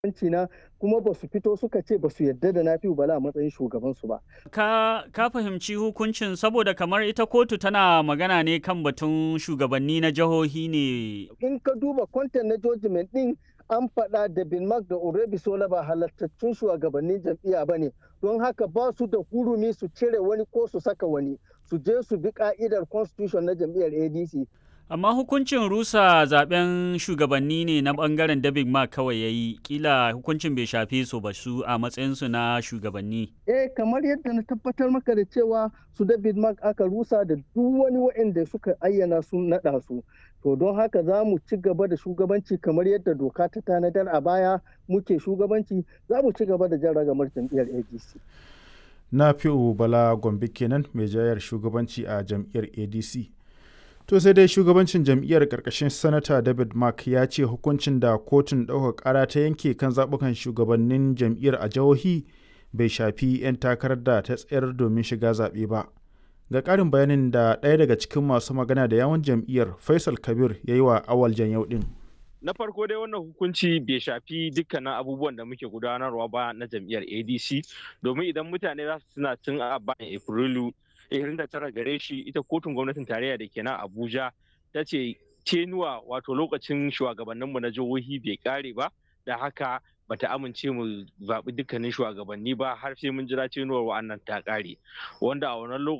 na kuma ba su fito suka ce ba su yarda da Nafi'u Bala a matsayin shugabansu ba. Ka, ka fahimci hukuncin saboda kamar ita kotu tana magana ne kan batun shugabanni na jihohi ne. In ka duba kwantan na judgment din an faɗa da Binmark da Orebisola ba halattattun shugabannin jam'iyya ba ne don haka ba su da hurumi su cire wani ko su saka wani su je su bi ka'idar constitution na jam'iyyar ADC. Amma hukuncin rusa zaben shugabanni ne na bangaren David Mark kawai ya yi, kila hukuncin bai shafe su ba su a matsayinsu na shugabanni. Eh kamar yadda na tabbatar maka da cewa su David Mark aka rusa da duk wani waɗanda suka ayyana sun naɗa su. To don haka za mu ci gaba da shugabanci kamar yadda doka ta tanadar a baya muke shugabanci za mu ci gaba da jan ragamar jam'iyyar ADC. Na fi'u Bala Gombe kenan mai jayar shugabanci a jam'iyyar ADC. To sai dai shugabancin jam'iyyar ƙarƙashin Sanata David Mark ya ce hukuncin da kotun ɗaukar ƙara ta yanke kan zaɓukan shugabannin jam'iyyar a jihohi bai shafi 'yan takarar da ta tsayar domin shiga zaɓe ba. Ga ƙarin bayanin da ɗaya daga cikin masu magana da yawan jam'iyyar Faisal Kabir ya yi wa awal yau ɗin. na farko dai wannan hukunci bai shafi dukkanin abubuwan da muke gudanarwa ba na jam'iyyar adc domin idan mutane za su suna tun a bayan afrilu 29 gare shi ita kotun gwamnatin tarayya da ke nan abuja ta ce tenuwa wato lokacin shugabanninmu na jihohi bai kare ba da haka bata amince mu zaɓi dukkanin shugabanni ba har sai mun jira tenuwar wa'annan ta kare wanda a wannan